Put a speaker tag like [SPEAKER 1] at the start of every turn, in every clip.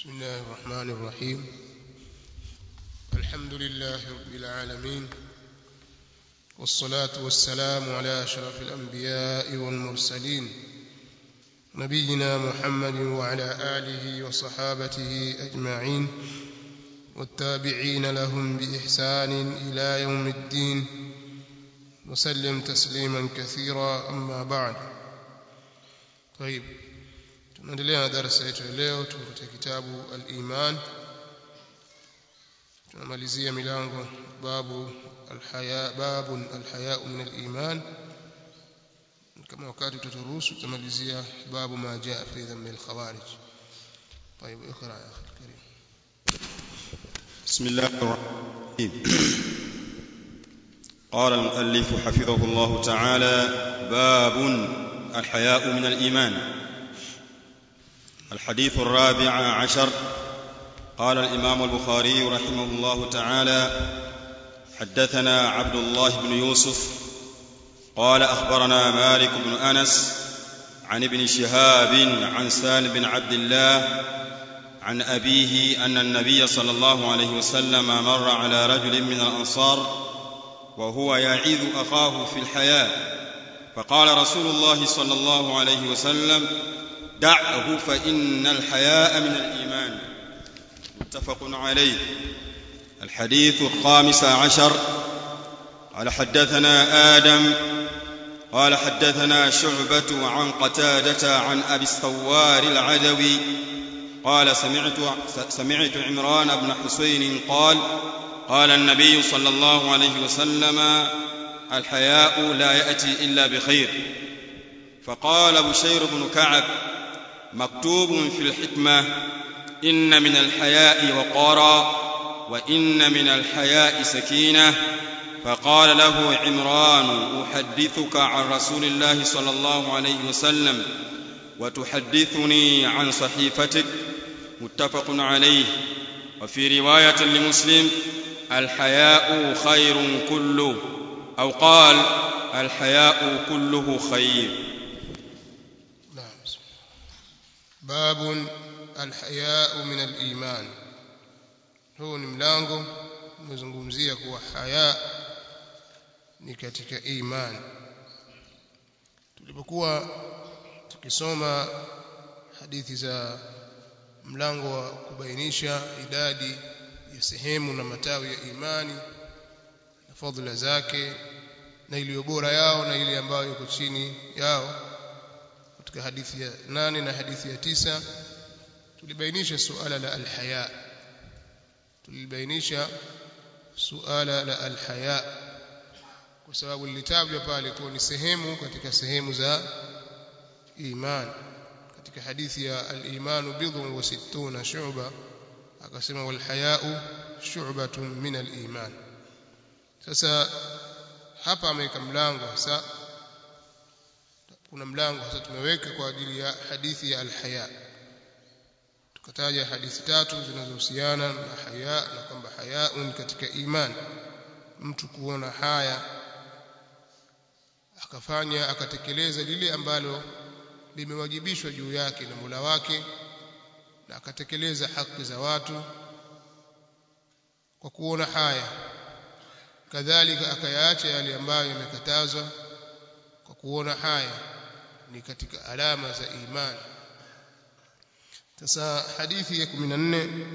[SPEAKER 1] بسم الله الرحمن الرحيم الحمد لله رب العالمين والصلاة والسلام على أشرف الأنبياء والمرسلين نبينا محمد وعلى آله وصحابته أجمعين والتابعين لهم بإحسان إلى يوم الدين وسلم تسليما كثيرا أما بعد طيب tunaendelea na darasa yetu ya leo tuko katika kitabu al-iman tunamalizia milango babu al-haya babu al-haya min al-iman kama wakati tutaturuhusu tutamalizia babu ma jaa fi dhamm al-khawarij طيب اقرا يا اخي الكريم
[SPEAKER 2] بسم الله الرحمن الرحيم قال المؤلف حفظه الله تعالى باب الحياء من الإيمان الحديث الرابع عشر قال الإمام البخاري رحمه الله تعالى حدثنا عبد الله بن يوسف قال أخبرنا مالك بن أنس عن ابن شهاب عن سالم بن عبد الله عن أبيه أن النبي صلى الله عليه وسلم مر على رجل من الأنصار وهو يعيذ أخاه في الحياة فقال رسول الله صلى الله عليه وسلم دعه فإن الحياء من الإيمان متفق عليه الحديث الخامس عشر قال حدثنا آدم قال حدثنا شعبة عن قتادة عن أبي الثوار العدوي قال سمعت سمعت عمران بن حسين قال قال النبي صلى الله عليه وسلم الحياء لا يأتي إلا بخير فقال بشير بن كعب مكتوب في الحكمة إن من الحياء وقارا وإن من الحياء سكينة فقال له عمران أحدثك عن رسول الله صلى الله عليه وسلم وتحدثني عن صحيفتك متفق عليه وفي رواية لمسلم الحياء خير كله أو قال الحياء كله خير
[SPEAKER 1] نعم باب الحياء من الإيمان huu ni mlango umezungumzia kuwa haya ni katika imani tulipokuwa tukisoma hadithi za mlango wa kubainisha idadi ya sehemu na matawi ya imani na fadhila zake na iliyo bora yao na ile ambayo iko chini yao katika hadithi ya nane na hadithi ya tisa tulibainisha suala la alhaya tulibainisha suala la alhaya kwa sababu lilitajwa pale kuwa ni sehemu katika sehemu za iman katika hadithi ya al-imanu bidhun wa sittuna shu'ba akasema wal haya'u shu'batun min al-iman sasa hapa ameweka mlango hasa kuna mlango hasa tumeweka kwa ajili ya hadithi ya al-haya tukataja hadithi tatu zinazohusiana na haya na kwamba hayaun katika iman mtu kuona haya akafanya akatekeleza lile ambalo limewajibishwa juu yake na Mola wake na akatekeleza haki za watu kwa kuona haya kadhalika akayaacha yale ambayo yamekatazwa kwa kuona haya ni katika alama za imani sasa hadithi ya 14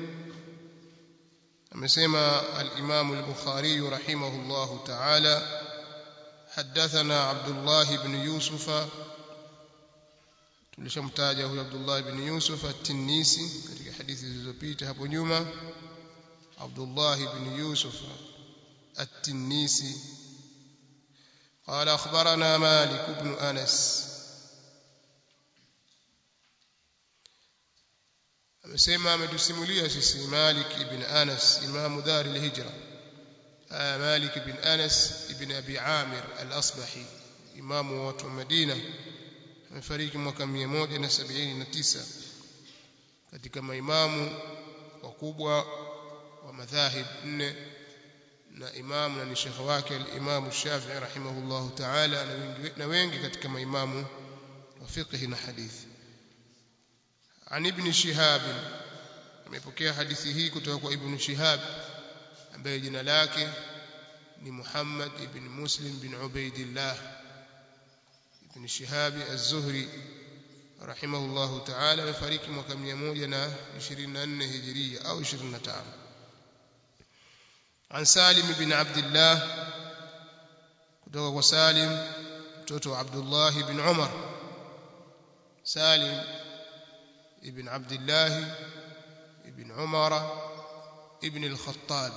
[SPEAKER 1] amesema al-Imam al-Bukhari rahimahullahu ta'ala حدثنا عبد الله بن يوسف tulishamtaja huyo Abdullah ibn Yusuf at-Tinnisi katika hadithi zilizopita hapo nyuma Abdullah ibn Yusuf at-Tinnisi قال أخبرنا مالك بن أنس amesema ametusimulia sisi Malik ibn Anas imamu dar al-hijra Malik ibn Anas ibn Abi Amir al-Asbahi imamu wa watu wa Madina amefariki mwaka 179 katika maimamu wakubwa wa madhahib nne na imamu na ni shekhe wake al-Imam Shafi'i rahimahullahu ta'ala na wengi, na wengi katika maimamu wa fiqh na hadithi عن ابن شهاب amepokea hadithi hii kutoka kwa ibn Shihab ambaye jina lake ni Muhammad ibn Muslim bin Ubaidillah ibn Shihab az-Zuhri rahimahullahu ta'ala amefariki mwaka 124 hijiria au 25 عن سالم بن عبد الله kutoka kwa Salim mtoto wa Abdullah ibn Umar Salim ibn Abdullah ibn Umar ibn al-Khattab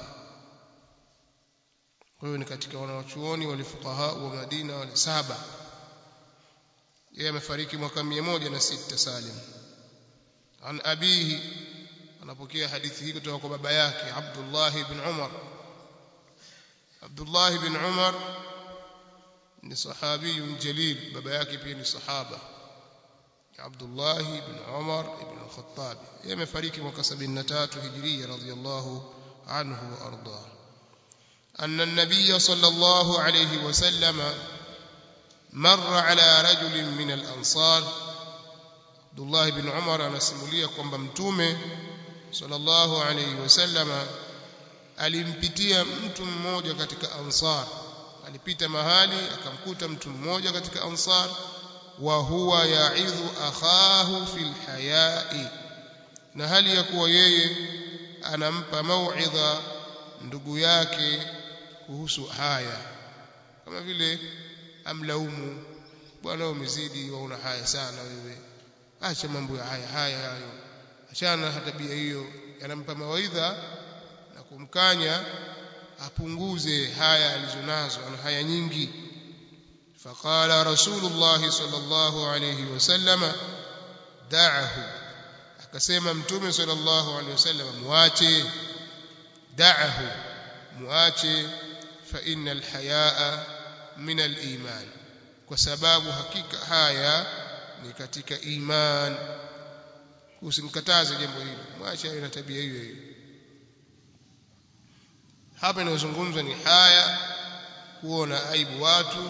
[SPEAKER 1] huyo ni katika wanawachuoni walifuqaha wa Madina wale saba yeye amefariki mwaka 106 Salim an abihi anapokea hadithi hii kutoka kwa baba yake Abdullah ibn Umar Abdullah ibn Umar ni sahabi jalil baba yake pia ni sahaba Abdullah ibn Umar ibn al-Khattab yeye amefariki mwaka 73 Hijria radhiyallahu anhu wa arda أن النبي صلى الله عليه وسلم مر على رجل من الأنصار عبد الله بن عمر anasimulia kwamba mtume sallallahu alayhi wasallama alimpitia mtu mmoja katika ansar alipita mahali akamkuta mtu mmoja katika ansar wa huwa ya'idhu akhahu fil hayai na hali ya kuwa yeye anampa mauidha ndugu yake kuhusu haya kama vile amlaumu bwana umezidi wauna haya sana wewe acha mambo ya haya haya hayo achana na tabia hiyo yanampa mawaidha na kumkanya apunguze haya alizonazo ana haya nyingi faqala rasulullah sallallahu alayhi wasallam da'ahu akasema mtume sallallahu alayhi wasallam muache da'ahu muache fa innal hayaa min al-iman kwa sababu hakika haya ni katika iman usimkataze jambo hilo mwache awe na tabia hiyo hiyo hapa inayozungumzwa ni haya kuona aibu watu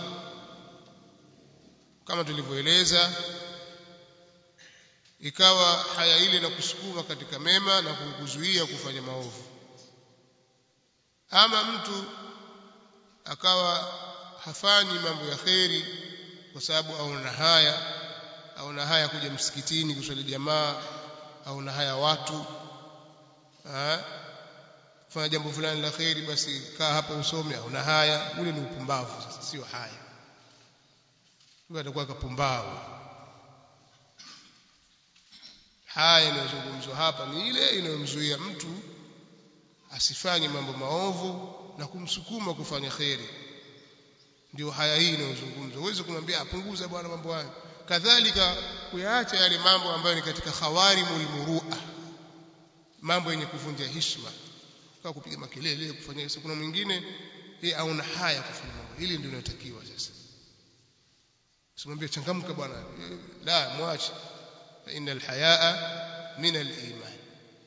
[SPEAKER 1] kama tulivyoeleza ikawa haya ile na kusukuma katika mema na kukuzuia kufanya maovu ama mtu akawa hafanyi mambo ya kheri kwa sababu aona haya aona haya kuja msikitini kuswali jamaa aona haya watu ha? kufanya jambo fulani la kheri basi kaa hapa usome aona haya ule ni upumbavu sasa sio haya huyo atakuwa kapumbavu haya inayozungumzwa hapa ni ile inayomzuia mtu asifanye mambo maovu na kumsukuma kufanya kheri ndio haya hii inayozungumzwa uweze kumwambia apunguza bwana mambo hayo kadhalika kuyaacha yale mambo ambayo ni katika khawarimul murua mambo yenye kuvunja heshima kama kupiga makelele kufanya hizo kuna mwingine yeye auna haya kufanya mambo hili ndio linalotakiwa sasa usimwambie changamka bwana la mwache innal hayaa min al-iman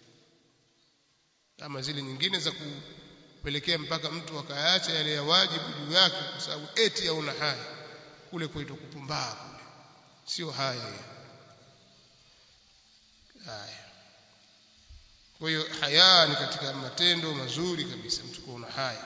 [SPEAKER 1] kama zile nyingine za kupelekea mpaka mtu akayaacha yale ya wajibu juu yake kwa sababu eti hauna haya kule kuitwa kupumbaa kule sio haya haya kwa hiyo haya ni katika matendo mazuri kabisa mtu kuona haya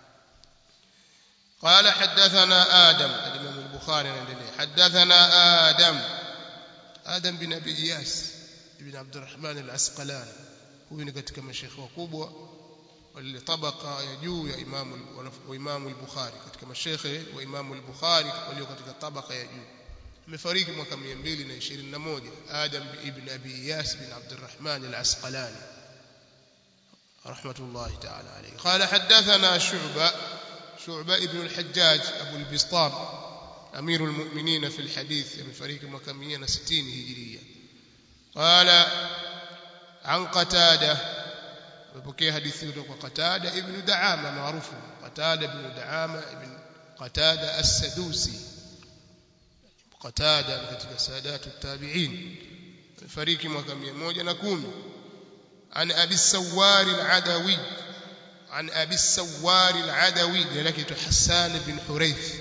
[SPEAKER 1] قال حدثنا آدم الإمام البخاري حدثنا آدم آدم بن أبي إياس بن عبد الرحمن العسقلاني huyu ni katika mashekhe wakubwa wale tabaka ya juu ya imamu wa imamu al-Bukhari katika mashekhe wa imamu al-Bukhari walio katika tabaka ya juu amefariki mwaka 221 Adam ibn Abi Iyas bin Abdurrahman al-Asqalani rahmatullahi ta'ala alayhi qala hadathana Shu'ba Shu'ba ibn al-Hajjaj Abu al-Bistam أمير المؤمنين في الحديث amefariki mwaka 160 hijiria قال عن قتادة وبكي حديث kutoka قتادة ابن دعامة معروف قتادة ابن دعامة ابن قتادة السدوسي قتادة katika سادات التابعين فريق mwaka 110 عن أبي السوار العدوي عن أبي السوار العدوي لك حسان بن حريث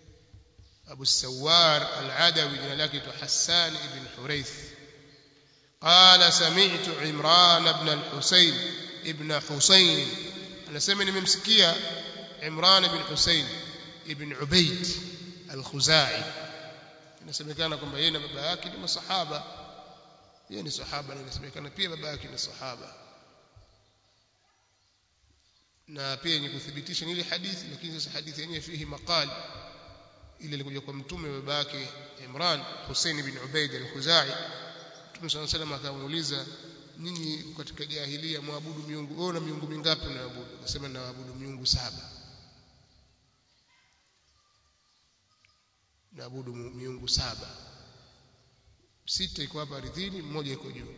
[SPEAKER 1] أبو السوار العدوي لك حسان بن حريث قال سمعت عمران بن الحسين ابن حسين anasema nimemsikia Imran ibn Hussein ibn Ubayd al-Khuzai inasemekana kwamba yeye na baba yake ni masahaba yeye ni sahaba na inasemekana pia baba yake ni sahaba na pia yenye kuthibitisha ni ile hadithi lakini sasa hadithi yenyewe fihi maqal ile ilikuja kwa mtume baba yake Imran Hussein ibn Ubayd al-Khuzai Mtume صلى الله عليه وسلم akamuuliza nyinyi katika jahilia muabudu miungu wewe na miungu mingapi unaabudu akasema naabudu miungu saba naabudu miungu saba sita iko hapa ardhini mmoja iko juu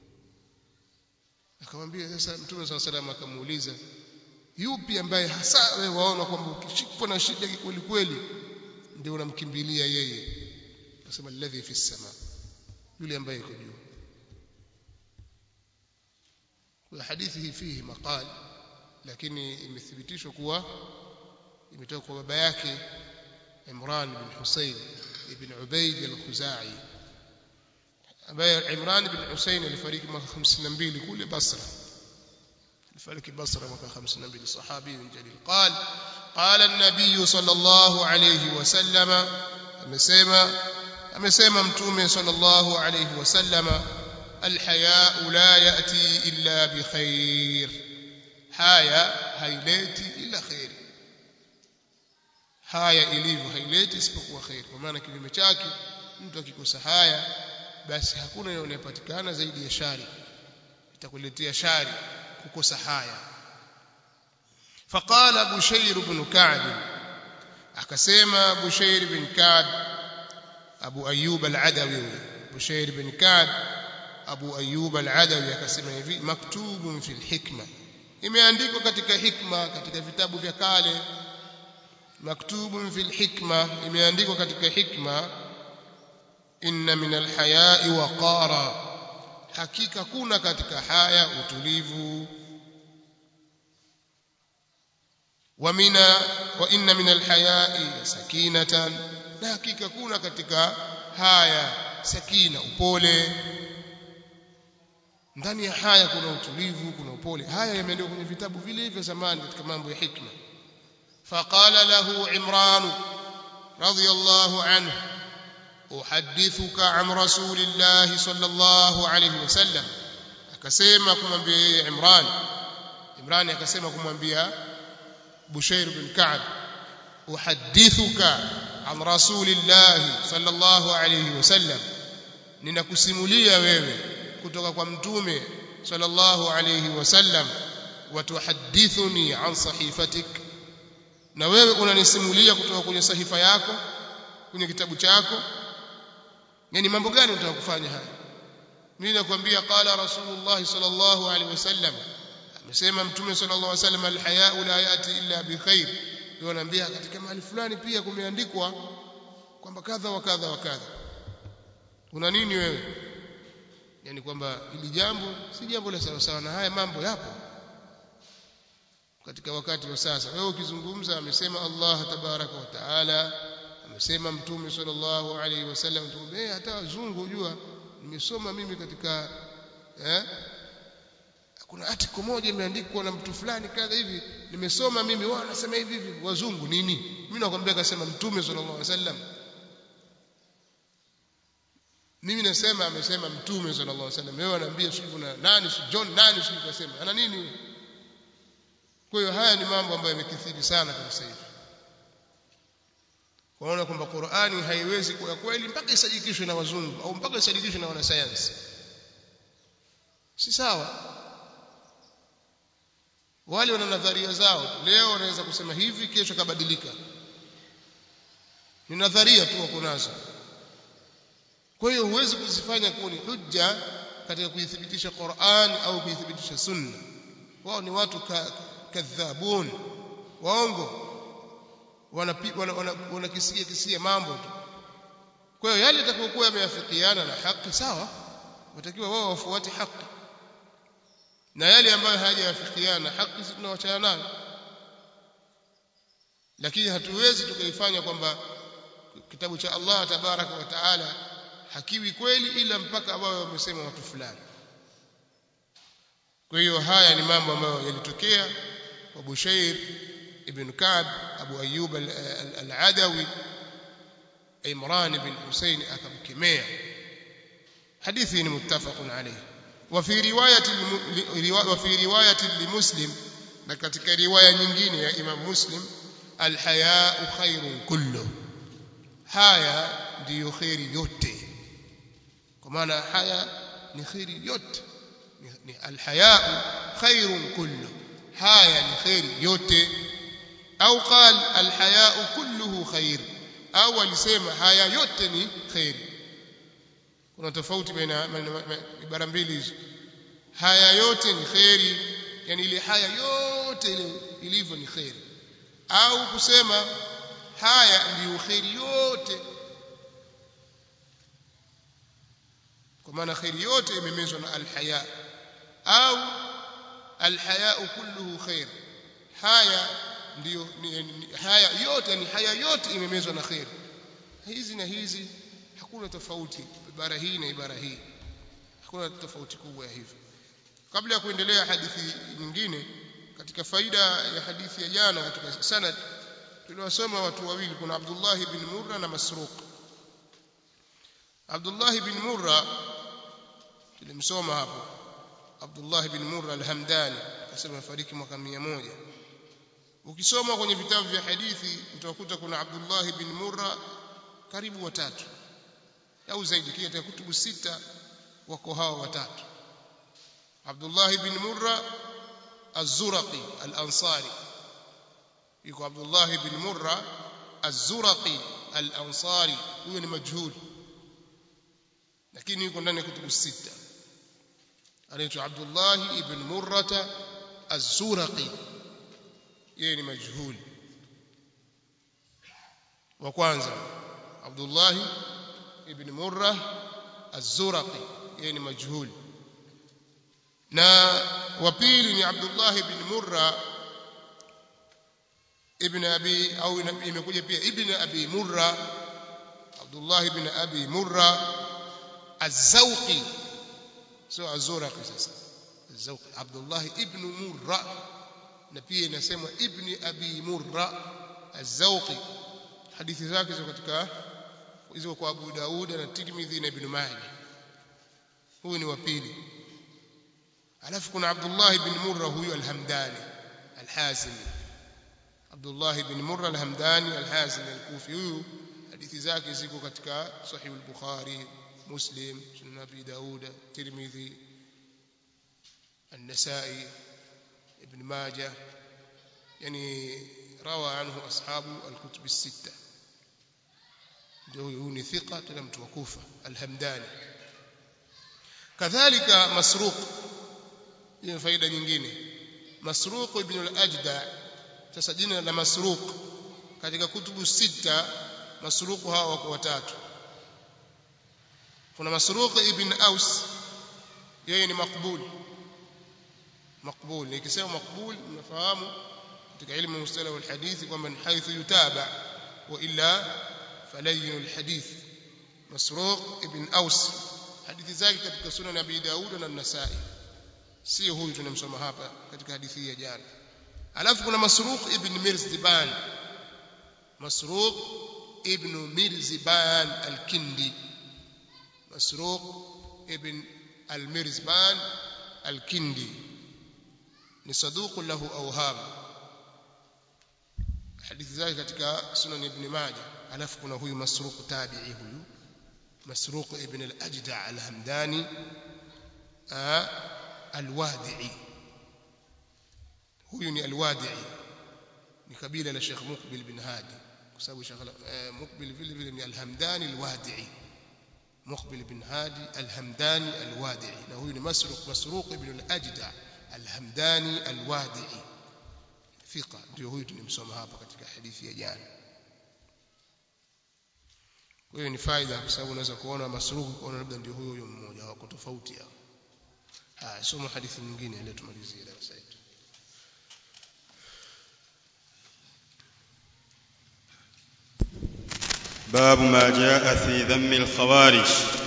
[SPEAKER 1] akamwambia sasa Mtume صلى الله عليه وسلم akamuuliza yupi ambaye hasa wewe waona kwamba ukishikwa na shida kweli kweli ndio unamkimbilia yeye akasema alladhi fi sama yule ambaye iko juu kwa hadithi hii fihi maqal lakini imethibitishwa kuwa imetoka kwa baba yake Imran bin Hussein ibn Ubayd al-Khuzai ambaye Imran bin Hussein alifariki mwaka 52 kule Basra alifariki Basra mwaka 52 sahabi jalil qal qala an-nabiy sallallahu alayhi wasallam amesema amesema mtume sallallahu alayhi wasallama alhaya'u la yati illa bikhair haya haileti ila khair haya ilivyo haileti isipokuwa khair kwa maana kinyume chake mtu akikosa haya basi hakuna yanayopatikana zaidi ya shari itakuletea shari kukosa haya faqala bushair ibn ka'b akasema bushair ibn ka'b abu ayyub al-adawi bushair ibn ka'b abu ayyub al-adawi akasema hivi maktubun fil hikma imeandikwa katika hikma katika vitabu vya kale maktubun fil hikma imeandikwa katika hikma inna min alhaya'i waqara hakika kuna katika haya utulivu wa mina wa inna min alhaya'i sakinatan na hakika kuna katika haya sakina upole ndani ya haya kuna utulivu kuna upole haya yameandikwa kwenye vitabu vile vya zamani katika mambo ya hikma فقال له عمران رضي الله عنه أحدثك عن رسول الله صلى الله عليه وسلم akasema kumwambia yeye Imran Imran akasema kumwambia Bushair bin Ka'b uhaddithuka an rasulillah sallallahu alayhi wasallam ninakusimulia wewe kutoka kwa mtume sallallahu alayhi wasallam watuhadithuni an sahifatik na wewe unanisimulia kutoka kwenye sahifa yako kwenye kitabu chako yani mambo gani unataka kufanya haya mimi nakwambia qala rasulullah sallallahu alaihi wasallam amesema mtume sallallahu alaihi wasallam alhaya'u la yati illa bikhair ndio naambia katika mahali fulani pia kumeandikwa kwamba kadha wa kadha wa kadha una nini wewe yani kwamba hili jambo si jambo la sawa sawa na haya mambo yapo katika wakati wa sasa wewe ukizungumza amesema Allah tabaraka wa taala amesema mtume sallallahu alaihi wasallam tumbe hata wazungu unajua nimesoma mimi katika eh kuna article moja imeandikwa na mtu fulani kadha hivi nimesoma mimi wao wanasema hivi hivi wazungu nini mimi nakwambia akasema mtume sallallahu alaihi wasallam mimi nasema amesema mtume sallallahu alaihi wasallam wewe anaambia sivyo na nani si John nani si kasema ana nini kwa hiyo haya ni mambo ambayo yamekithiri sana kwa sasa hivi kuona kwamba Qur'ani haiwezi kuwa kweli mpaka isadikishwe na wazungu au mpaka isadikishwe na wanasayansi si sawa wale wana nadharia zao leo wanaweza kusema hivi kesho kabadilika ni nadharia tu wako nazo kwa hiyo huwezi kuzifanya kuwa ni hujja katika kuithibitisha Qur'an au kuithibitisha sunna wao ni watu ka, kadhabun waongo wanakisia wana, wana, wana kisia, kisia mambo tu kwa hiyo yale yatakayokuwa yameafikiana na haki sawa watakiwa wao wafuate haki na yale ambayo hayajawafikiana na haki sisi tunawachana nayo lakini hatuwezi tukaifanya kwamba kitabu cha Allah tabaraka wa taala hakiwi kweli ila mpaka wao wamesema watu fulani kwa hiyo haya ni mambo ambayo yalitokea kwa Bushair ibn Ka'b Abu Ayyub al-Adawi Imran ibn Hussein akamkemea hadithi ni muttafaqun alayhi wa fi riwayati wa fi riwayati limuslim na katika riwaya nyingine ya Imam Muslim alhaya'u khairun kullu haya ndiyo khairi yote kwa maana haya ni khairi yote ni alhaya'u khairun kullu haya ni khairi yote au qal alhaya'u kulluhu khair au alisema haya yote ni khairi kuna tofauti baina ibara mbili hizo haya yote ni khairi yani ile haya yote ile ilivyo ni khairi au kusema haya ndiyo khairi yote kwa maana khairi yote imemezwa na alhaya au alhaya kulluhu khair haya ndiyo ni, ni, haya yote ni haya yote imemezwa na khair hizi na hizi hakuna tofauti ibara hii na ibara hii hakuna tofauti kubwa ya hivyo kabla ya kuendelea hadithi nyingine katika faida ya hadithi ya jana katika sanad tuliwasoma watu wawili kuna Abdullah ibn Murra na Masruq Abdullah ibn Murra tulimsoma hapo Abdullah ibn Murra al-Hamdani akasema fariki mwaka 100 ukisoma kwenye vitabu vya hadithi utakuta kuna Abdullah ibn Murra karibu watatu au zaidi kile katika kutubu sita wako hao watatu Abdullah ibn Murra az-Zuraqi al-Ansari yuko Abdullah ibn Murra az-Zuraqi al-Ansari huyo ni majhul lakini yuko ndani ya kutubu sita anaitwa Abdullah ibn Murrata az-Zuraqi yeye ni majhul wa kwanza Abdullah ibn Murra az-Zuraqi yeye ni majhul na wa pili ni Abdullah ibn Murra ibn Abi au imekuja pia ibn Abi Murra Abdullah ibn Abi Murra az-Zawqi sio az-Zuraqi sasa az-Zawqi Abdullah ibn Murra na pia inasemwa ibn Abi Murra az-Zawqi hadithi zake ziko katika hizo kwa Abu Daud na Tirmidhi na Ibn Majah huyu ni wa pili alafu kuna Abdullah ibn Murra huyu al-Hamdani al-Hazimi Abdullah ibn Murra al-Hamdani al-Hazimi al-Kufi huyu hadithi zake ziko katika Sahih al-Bukhari Muslim Sunan Abi Daud Tirmidhi النسائي ابن ماجه يعني روى عنه أصحاب الكتب الستة huyu ni thika tena mtu wa Kufa al-Hamdani kadhalika Masruq hiyo faida nyingine Masruq ibn al-Ajda sasa jina la Masruq katika kutubu sita Masruq hawa wako watatu kuna Masruq ibn Aus yeye ni makbul makbul nikisema makbul mnafahamu katika ilmu mustalah wal hadithi kwamba ni haithu yutaba wa illa فلين الحديث مسروق ابن أوس hadithi zake katika sunan Abi Daud na Nasai sio huyu tunamsoma hapa katika hadithi ya jana alafu kuna Masruq ibn Mirziban Masruq ibn Mirziban al-Kindi Masruq ibn al-Mirzban al-Kindi ni saduq lahu awham hadithi zake katika sunan ibn Majah alafu kuna huyu Masruq tabi'i huyu Masruq ibn al-Ajda' al-Hamdani al-Wadi'i huyu ni al-Wadi'i ni kabila la Sheikh Muqbil bin Hadi kwa sababu Sheikh Muqbil vile vile ni al-Hamdani al-Wadi'i Muqbil bin Hadi al-Hamdani al-Wadi'i na huyu ni Masruq Masruq ibn al-Ajda' al-Hamdani al-Wadi'i thika ndio huyu tunimsoma hapa katika hadithi ya jana kwa hiyo ni faida kwa sababu unaweza kuona masruku kuona labda ndio huyo huyo mmoja wako tofauti hao haya soma hadithi nyingine ile tumalizie darasa letu
[SPEAKER 2] باب ما جاء في ذم الخوارج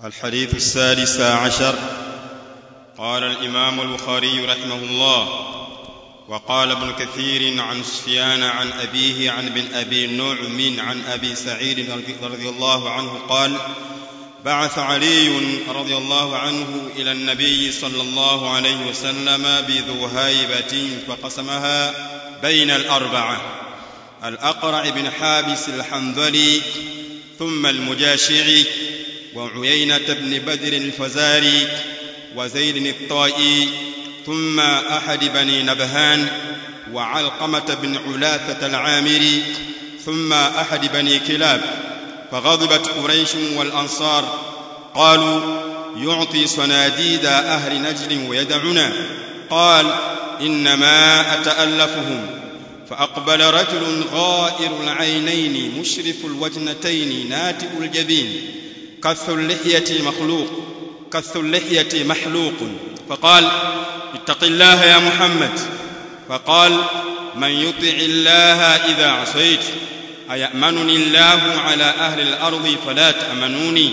[SPEAKER 2] الحديث السادس عشر قال الإمام البخاري رحمه الله وقال ابن كثير عن سفيان عن أبيه عن بن أبي نعم عن أبي سعيد رضي الله عنه قال بعث علي رضي الله عنه إلى النبي صلى الله عليه وسلم بذو هيبة فقسمها بين الأربعة الأقرع بن حابس الحنظلي ثم المجاشعي وعيينة بن بدر الفزاري وزيد الطائي ثم أحد بني نبهان وعلقمة بن علاثة العامري ثم أحد بني كلاب فغضبت قريش والأنصار قالوا يعطي صناديد أهل نجد ويدعنا قال إنما أتألفهم فأقبل رجل غائر العينين مشرف الوجنتين ناتئ الجبين كث اللحية مخلوق كث اللحية محلوق فقال اتق الله يا محمد فقال من يطع الله إذا عصيت أيأمنني الله على أهل الأرض فلا تأمنوني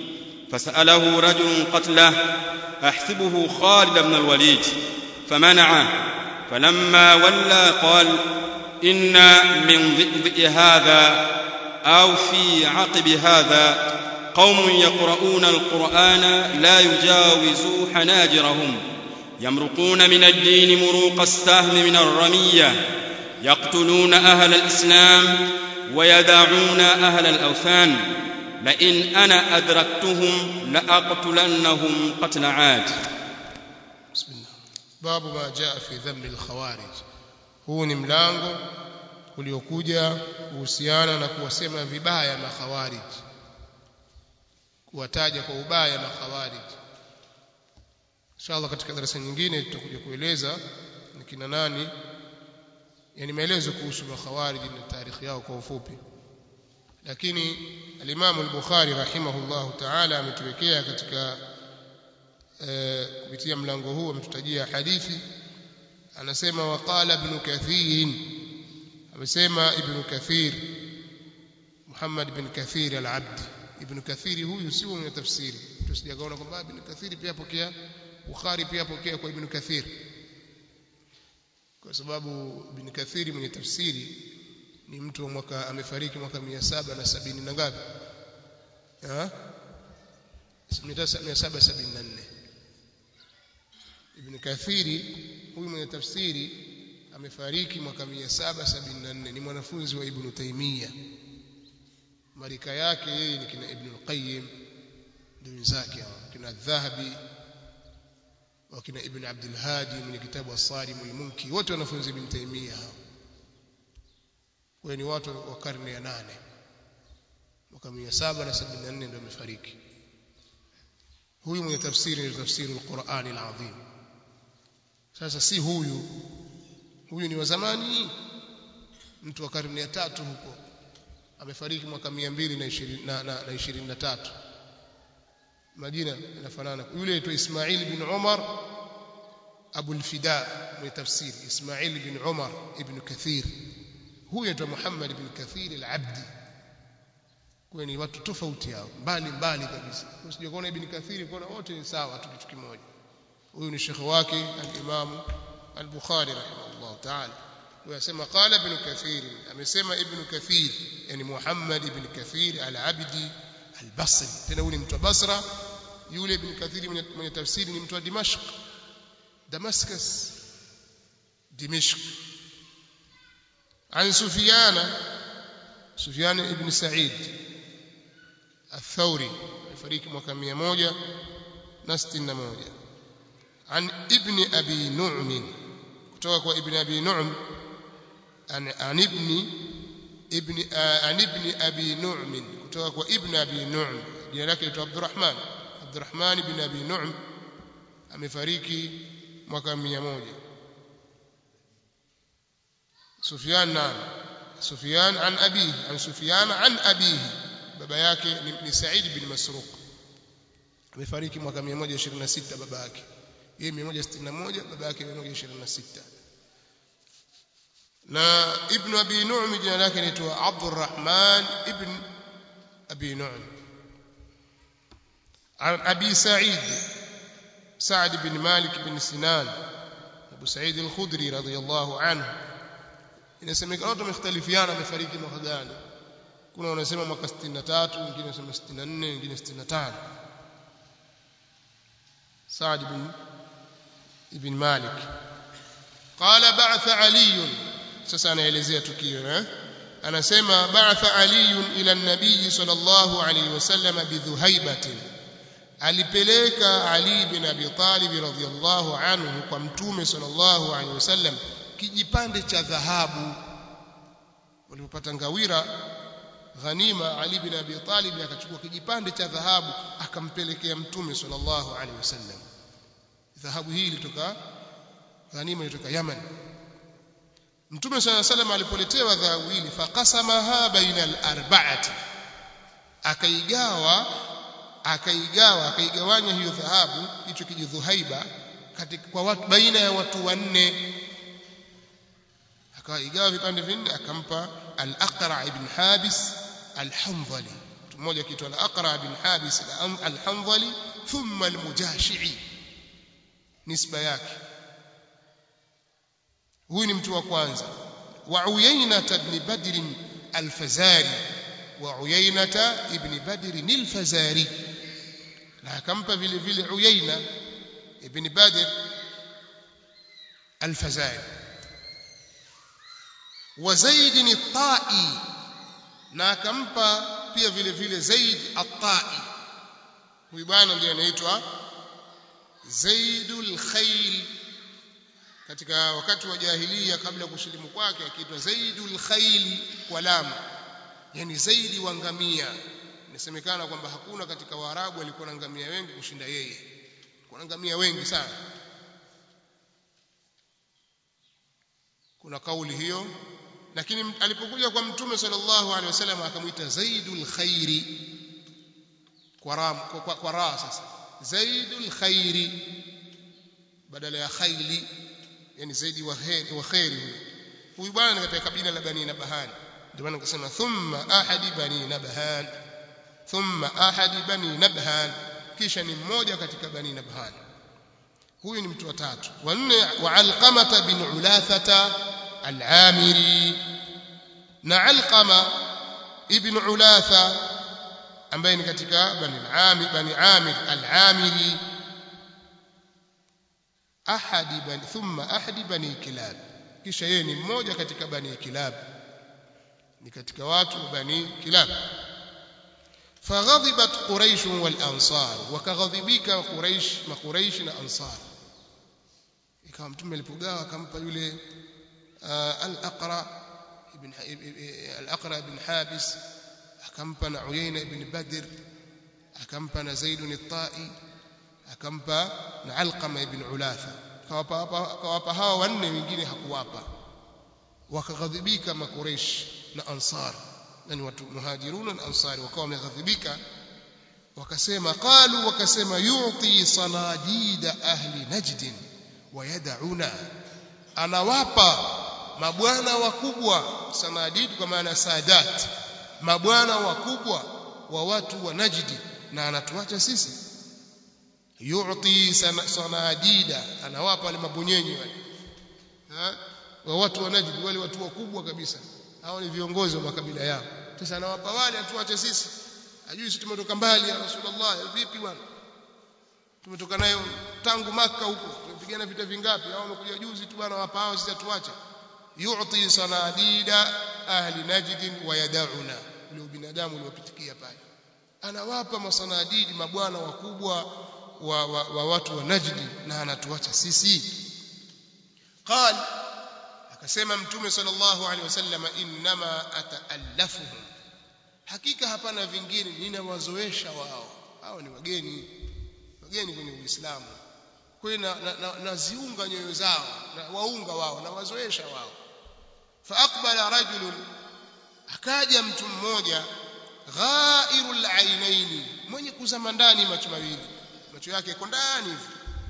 [SPEAKER 2] فسأله رجل قتله أحسبه خالد بن الوليد فمنعه فلما ولى قال إن من ضئضئ هذا أو في عقب هذا قوم يقرؤون القرآن لا يجاوز حناجرهم يمرقون من الدين مروق السهم من الرمية يقتلون أهل الإسلام ويدعون أهل الأوثان لئن أنا أدركتهم لأقتلنهم قتل عاد
[SPEAKER 1] بسم الله باب ما جاء في ذم الخوارج huu ni mlango uliokuja kuhusiana na kuwasema vibaya makhawarij kuwataja kwa ubaya makhawarij inshallah katika darasa nyingine tutakuja kueleza ni kina nani yani maelezo kuhusu makhawarij na taarikhi yao kwa ufupi lakini al-Imam al-Bukhari rahimahullah ta'ala ametuwekea katika kupitia mlango huu ametutajia hadithi anasema waqala ibn kathir amesema ibn kathir Muhammad ibn Kathir al-Abdi ibn Kathir huyu si mwenye tafsiri tusijakaona kwamba ibn Kathir pia pokea Bukhari pia pokea kwa ibn Kathir kwa sababu ibn Kathir mwenye tafsiri ni mtu wa mwaka amefariki mwaka 770 na ngapi ah 774 ibn Kathiri huyu mwenye tafsiri amefariki mwaka 774 ni mwanafunzi wa ibn Taymiyyah marika yake yeye ni kina ibn al-Qayyim ndio wenzake hao kina Dhahabi wakina ibn Abdul Hadi mwenye kitabu As-Sarim al-Munki wote wanafunzi ibn Taymiyyah hao kwa ni watu wa karne ya nane mwaka 774 ndio amefariki huyu mwenye tafsiri ni tafsiri al-Qur'an al-Azim sasa si huyu huyu ni wa zamani mtu wa karne ya tatu huko amefariki mwaka 223 na, na, na 23 majina yanafanana yule aitwa Ismail bin Umar Abu al-Fida mwenye tafsiri Ismail bin Umar ibn Kathir huyu aitwa Muhammad ibn Kathir al-Abdi kwa ni watu tofauti hao mbali mbali kabisa usije kuona ibn Kathir kuona wote ni sawa tu kitu kimoja huyu ni shekhi wake al-Imam al-Bukhari rahimahullah ta'ala ويسمى قال ابن كثير amesema ibn kathir yani muhammad ibn kathir al-abdi al-basri tena huyu ni mtu wa basra yule ibn kathir mwenye tafsiri ni mtu wa dimashq damascus dimashq عن سفيان سفيان ابن سعيد الثوري فريق mwaka 161 عن ابن ابي نعم kutoka kwa ibn abi nu'm an, an ibn ibn uh, an ibn abi nu'm kutoka kwa ibn abi nu'm jina lake ni Abdurrahman Abdurrahman ibn abi nu'm amefariki mwaka 100 Sufyan na Sufyan an abi an Sufyan an abihi baba yake ni, ni Sa'id bin Masruq amefariki mwaka 126 baba yake yeye 161 baba yake 126 na ibn abi nu'm jina lake linaitwa Abdurrahman ibn abi nu'm عن أبي سعيد سعد بن مالك بن سنان أبو سعيد الخدري رضي الله عنه inasemekana watu wamekhtalifiana amefariki mwaka gani kuna wanasema mwaka 63 wengine wanasema 64 wengine 65 Saad ibn ibn Malik qala ba'atha Ali sasa anaelezea tukio eh anasema ba'atha Ali ila an-nabiy sallallahu alayhi wasallam bidhuhaibatin alipeleka Ali bin Abi Talib radhiyallahu anhu kwa mtume sallallahu alayhi wasallam kijipande cha dhahabu walipopata ngawira ghanima Ali bin Abi Talib akachukua kijipande cha dhahabu akampelekea mtume sallallahu alaihi wasallam dhahabu hii ilitoka ghanima ilitoka Yaman mtume sallallahu alaihi wasallam alipoletewa dhahabu hili faqasamaha baina al-arba'ati akaigawa akaigawa akaigawanya hiyo dhahabu hicho kijidhuhaiba katika kwa watu baina ya watu wanne akaigawa vipande vinne akampa al-Aqra ibn Habis al-Hanzali mmoja kiitwa al-Aqra ibn Habis al-Hanzali thumma al-Mujashi'i nisba yake huyu ni mtu wa kwanza wa Uyayna ibn Badr al-Fazari wa Uyayna ibn Badr al-Fazari na akampa vile vile Uyayna ibn Badr al-Fazari wa Zaid at-Ta'i na akampa pia vile vile Zaid at-Ta'i huyu bwana ndiye anaitwa Zaidul Khayl katika wakati wa jahiliya kabla ya kusilimu kwake akiitwa Zaidul Khayl kwa lamu yani zaidi wa ngamia inasemekana kwamba hakuna katika Waarabu walikuwa na ngamia wengi kushinda yeye kuna ngamia wengi sana kuna kauli hiyo lakini alipokuja kwa mtume sallallahu alaihi wasallam akamwita zaidul khairi kwa ram kwa, kwa, kwa ra sasa zaidul khairi badala ya khaili yani zaidi wa khairi wa khairi huyu bwana ni katika kabila la bani nabhan ndio maana nikasema thumma ahadi bani nabhan thumma ahadi bani nabhan kisha ni mmoja katika bani nabhan huyu ni mtu wa tatu wa nne wa alqamata bin ulathata al-amiri na alqama ibn ulatha ambaye ni katika bani al-amir bani amir al-amiri ahadi bani thumma ahadi bani kilab kisha yeye ni mmoja katika bani kilab ni katika watu bani kilab فغضبت قريش والانصار وكغضبك قريش ما قريش na ansar ikawa mtume alipogawa akampa yule al-aqra ibn al-aqra ibn habis akampa na uyayna ibn badr akampa na zaid al-ta'i akampa na alqama ibn ulatha kawapa kawapa hawa wanne wengine hakuwapa wakaghadhibika makureish na ansar yani watu muhajirun na ansari wakawa wameghadhibika wakasema qalu wakasema yu'ti sanadida ahli najd wa yad'una anawapa mabwana wakubwa sanadid kwa maana sadat mabwana wakubwa wa watu wa najdi na anatuacha sisi yu'ti sanadida anawapa wale mabonyenyi wale wa watu wa najdi wale watu wakubwa kabisa hao ni viongozi wa makabila yao sasa anawapa wale atuache sisi ajui sisi tumetoka mbali ya rasulullah vipi bwana tumetoka nayo tangu maka huko tumepigana vita vingapi hao wamekuja juzi tu bwana wapa hao sisi atuache yu'ti sanadida ahli najd wa yad'una ule binadamu uliopitikia pale anawapa masanadidi mabwana wakubwa wa, wa, wa watu wa najdi na anatuacha sisi qal akasema mtume sallallahu alaihi wasallam inma ataallafuhum hakika hapana vingine ninawazoesha wao hao ni wageni wageni kwenye uislamu kwa hiyo naziunga na, na nyoyo zao na waunga wao na wazoesha wao fa aqbala rajulun akaja mtu mmoja ghairul ainaini mwenye kuzama ndani macho mawili macho yake yako ndani hivi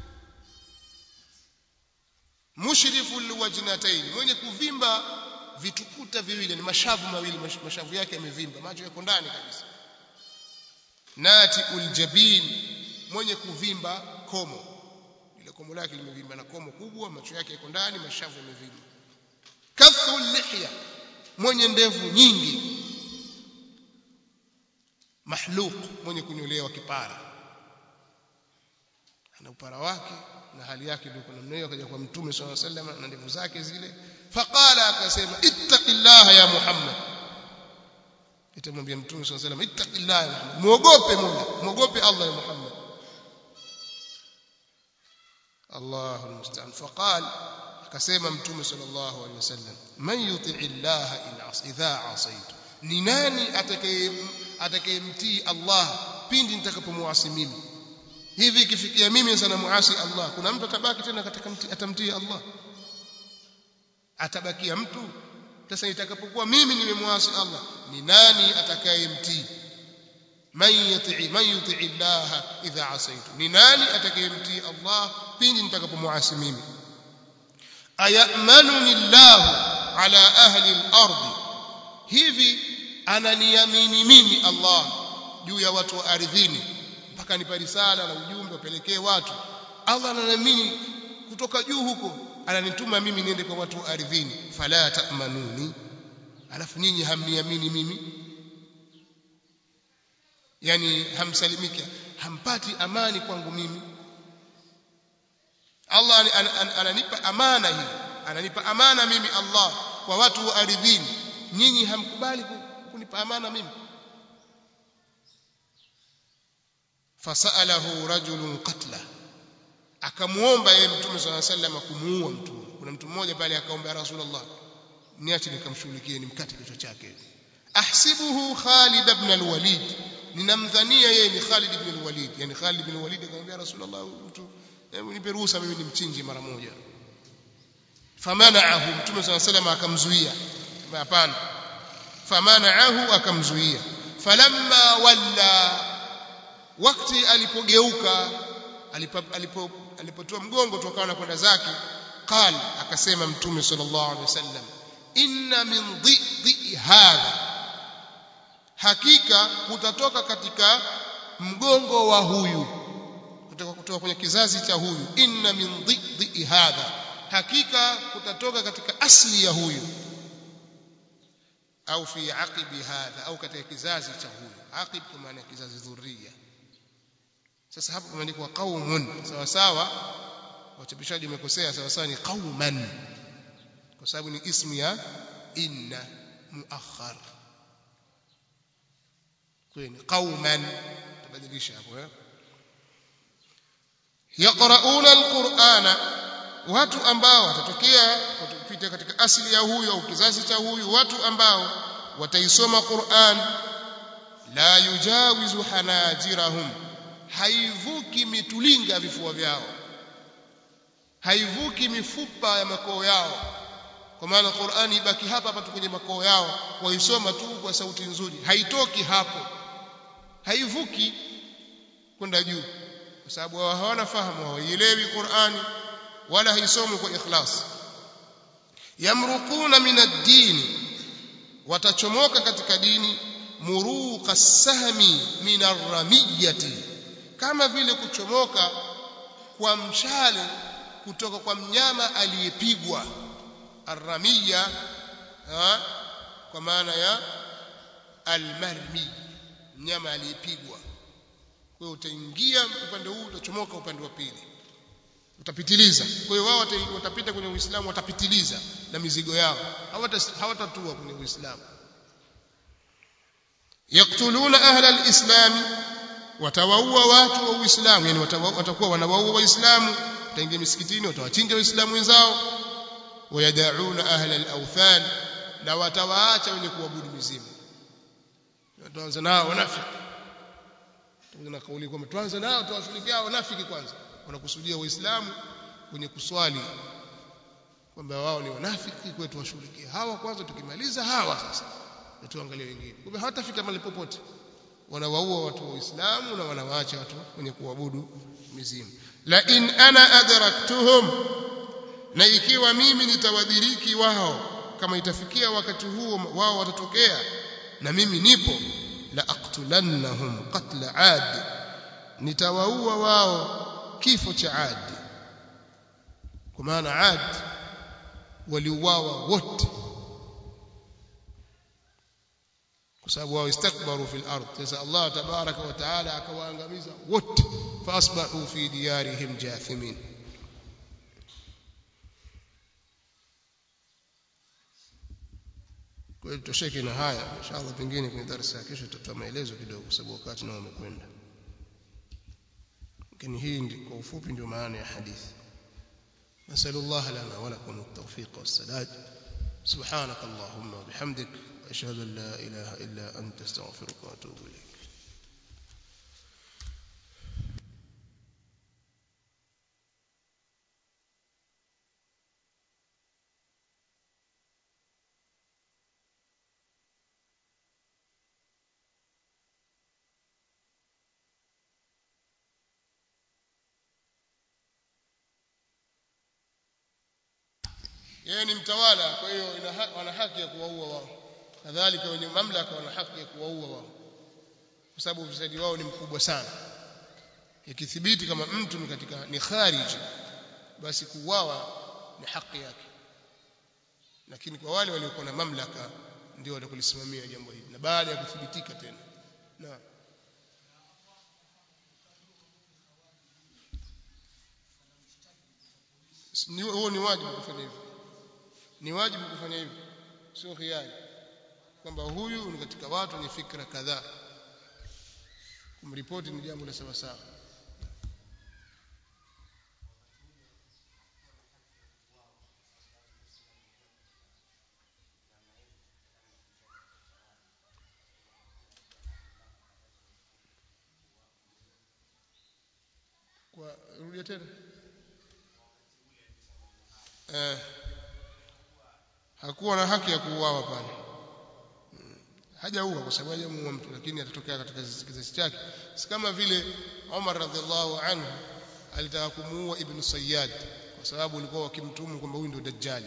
[SPEAKER 1] mushrifu liwajnatayn mwenye kuvimba vitukuta viwili ni mashavu mawili mashavu yake yamevimba macho yako ndani kabisa nati uljabin mwenye kuvimba komo ile komo lake limevimba na komo kubwa macho yake yako ndani mashavu yamevimba kathu lihya mwenye ndevu nyingi mahluq mwenye kunyolewa kipara ana upara wake na hali yake ndio kuna namna hiyo akaja kwa mtume swalla sallam na ndevu zake zile faqala akasema ittaqillaha ya muhammad itamwambia mtume swalla sallam ittaqillaha ya muhammad muogope mola muogope allah ya muhammad الله المستعان فقال akasema mtume sallallahu alaihi wasallam man yuti'i Allah in as idha asaitu ni nani atakaye atakayemtii Allah pindi nitakapomuasi mimi hivi ikifikia mimi sana muasi Allah kuna mtu atabaki tena katika atamtii Allah atabakia mtu sasa itakapokuwa mimi nimemuasi Allah ni nani atakayemtii man yuti'i man yuti'i Allah idha asaitu ni nani atakayemtii Allah pindi nitakapomuasi mimi ayamanuni Allah ala ahli al-ardh hivi ananiamini mimi Allah juu ya watu wa ardhini mpaka nipa risala na ujumbe wapelekee watu Allah ananiamini kutoka juu huko ananituma mimi niende kwa watu wa ardhini fala ta'manuni alafu nyinyi hamniamini mimi yani hamsalimiki hampati amani kwangu mimi Allah ananipa amana hii ananipa amana mimi Allah kwa watu wa ardhini nyinyi hamkubali kunipa amana mimi fasalahu rajulun qatla akamuomba yeye mtume swalla sallam kumuua mtu kuna mtu mmoja pale akaomba ya rasulullah niache nikamshughulikie nimkate kichwa chake ahsibuhu Khalid ibn al-Walid ninamdhania yeye ni Khalid ibn al-Walid yani Khalid ibn al-Walid akamwambia rasulullah mtu hebu nipe ruhusa mimi nimchinje mara moja famanaahu mtume swalla sallam akamzuia hapana famanaahu akamzuia falamma walla wakati alipogeuka alipo alipotoa mgongo tokawa na kwenda zake qal akasema mtume sallallahu alaihi wasallam inna min dhidhi hadha hakika kutatoka katika mgongo wa huyu kutoka kutoka kwenye kizazi cha huyu inna min dhidhi hadha hakika kutatoka katika asli ya huyu au fi aqibi hadha au katika kizazi cha huyu aqib kwa maana kizazi dhuria sasa hapo kumeandikwa qaumun sawa sawa wachapishaji wamekosea sawa sawa ni qauman kwa sababu ni ismu ya inna muakhar kwani qauman tabadilisha hapo eh yaqrauna alqur'ana watu ambao watatokea watapita katika asili ya huyu au kizazi cha huyu watu ambao wataisoma Qur'an la yujawizu hanajirahum haivuki mitulinga vifua vyao haivuki mifupa ya makoo yao kwa maana Qur'ani ibaki hapa hapa tu kwenye makoo yao waisoma tu kwa sauti nzuri haitoki hapo haivuki kwenda juu kwa sababu hawana fahamu hawaielewi Qur'ani wala haisomi kwa ikhlas yamruquna min ad-din watachomoka katika dini muruqa sahmi min ar-ramiyati kama vile kuchomoka kwa mshale kutoka kwa mnyama aliyepigwa arramiya kwa maana ya almarmi mnyama aliyepigwa kwa hiyo utaingia upande huu utachomoka upande wa pili utapitiliza kwa hiyo wao watapita kwenye uislamu watapitiliza na mizigo yao hawatatua kwenye uislamu yaktuluna ahla alislam watawaua watu wa uislamu yani watakuwa wanawaua waislamu wataingia misikitini watawachinja waislamu wenzao wayadauna ahla alawthan na watawaacha wenye kuabudu mizimu wataanza nao wanafiki na kauli kwamba tuanze nao tuwashughulikia wanafiki kwanza wanakusudia waislamu wenye kuswali kwamba wao ni wanafiki kwetu washughulikie hawa kwanza tukimaliza hawa sasa na tuangalie wengine kumbe hawatafika mahali popote wanawaua watu wa Uislamu na wanawaacha watu wenye kuabudu mizimu la in ana adraktuhum na ikiwa mimi nitawadiriki wao kama itafikia wakati huo wao watatokea na mimi nipo la aqtulannahum qatla ad nitawaua wao kifo cha Ad kwa maana Ad waliuawa wote kwa sababu wao istakbaru fil ard sasa Allah tabaraka wa taala akawaangamiza wote faasbahu fi diyarihim jathimin kwa hiyo tutosheke na haya inshallah pengine kwenye darasa ya kesho tutatoa maelezo kidogo kwa sababu wakati nao umekwenda lakini hii ndi, kwa ufupi ndio maana ya hadithi نسأل الله لنا ولكم التوفيق والسداد سبحانك اللهم وبحمدك أشهد أن لا إله إلا أنت استغفرك وأتوب إليك yeye ni mtawala kwa hiyo wana haki ya kuwaua wao kadhalika wenye mamlaka wana haki ya kuwaua wao kwa sababu ufisadi wao ni mkubwa sana ikithibiti kama mtu ni katika ni khariji basi kuuawa ni haki yake lakini kwa wale waliokuwa na mamlaka ndio watakulisimamia jambo hili na baada ya kuthibitika tena na huo ni wajibu kufanya hivyo ni wajibu kufanya hivyo sio khiari kwamba huyu ni katika watu wenye fikra kadhaa kumripoti ni jambo la sawa sawa kwa rudia tena eh hakuwa na haki ya kuuawa pale hajaua kwa sababu hajamuua mtu lakini atatokea katika kizazi chake si kama vile Umar radhiallahu anhu alitaka kumuua Ibn Sayyad kwa sababu walikuwa wakimtumu kwamba huyu ndio dajjali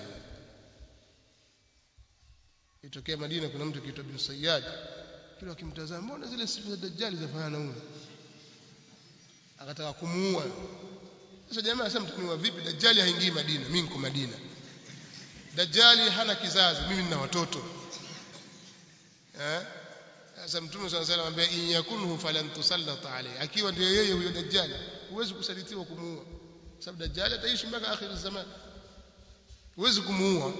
[SPEAKER 1] itokea Madina kuna mtu kiitwa Ibn Sayyad kila akimtazama mbona zile sifa za dajjali zafanana na huyu akataka kumuua sasa jamaa sasa mtaniwa vipi dajjali haingii Madina mimi niko Madina dajjali hana kizazi mimi nina watoto eh sasa mtume swalla salam anambia in yakunhu falan tusallata alayhi akiwa ndio yeye huyo dajjali huwezi kusalitiwa kumuua sababu dajjali ataishi mpaka akhir zaman huwezi kumuua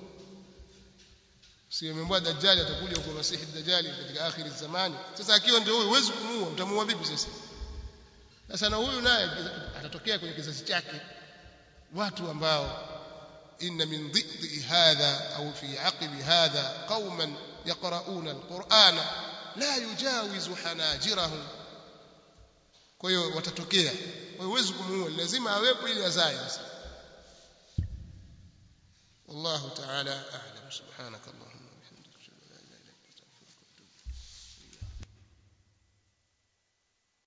[SPEAKER 1] si ameambia dajjali atakuja kwa masihi dajjali katika akhir zamani sasa akiwa ndio huyo huwezi kumuua utamuua vipi sasa sasa na huyu naye atatokea kwenye kizazi chake watu ambao إن من ضئض هذا أو في عقب هذا قوما يقرؤون القرآن لا يجاوز حناجرهم kwa hiyo watatokea kwa hiyo huwezi kumuua lazima awepo ili azae sasa wallahu ta'ala a'lam subhanakallahumma